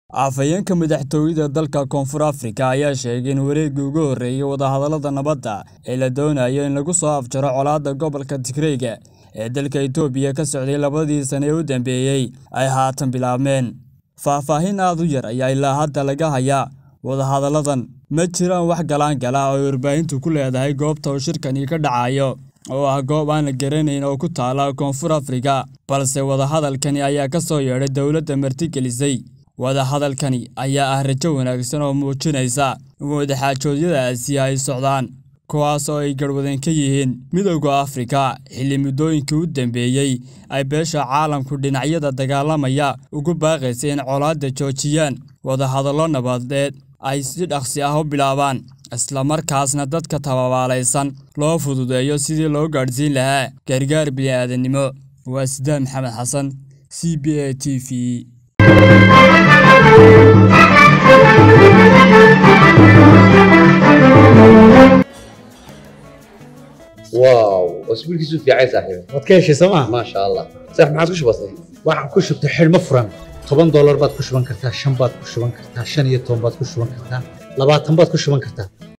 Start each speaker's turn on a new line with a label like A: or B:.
A: afhayeenka madaxtooyada dalka koonfur afrika ayaa sheegay in wareeggii ugu horreeyey wadahadallada nabadda ee la doonayo in lagu soo afjaro colaadda gobolka tigreyga ee dalka itoobiya ka socday labadii sane ee u dambeeyey ay haatan bilaabmeen faahfaahin aad u yar ayaa ilaa hadda laga hayaa wadahadalladan ma jiraan wax galaangala oo ay warbaahintu ku leedahay goobta uu shirkani ka dhacayo oo ah goob aan la garanayn oo ku taala koonfur afrika balse wadahadalkani ayaa ka soo yeedhay dowladda martigelisay wadahadalkani ayaa ah rajo wanaagsan oo muujinaysa in wadaxaajoodyadaasi ay socdaan kuwaas oo ay garhwadan ka yihiin midowda afrika xilli muddooyinkii u dambeeyey ay beesha caalamku dhinacyada dagaalamaya ugu baaqaysay in colaadda joojiyaan wadahadallo nabadeed ay si dhaqsi ah u bilaabaan islamarkaasna dadka tababaalaysan loo fududeeyo sidii loo gaadhsiin lahaa gargaar bini'aadannimo waa sidaan maxamed xasan c b a t v
B: واو اسبوعك في عايز صاحبي
C: waad ka heshay sooma
B: ما شاء الله صح ما عاد وش بصير
C: waxaan ku shubtay xidhmo furan toban doolar baad ku shuban kartaa shan baad ku shuban kartaa shan iyo toban baad ku shuban kartaa labaatan baad ku shuban kartaa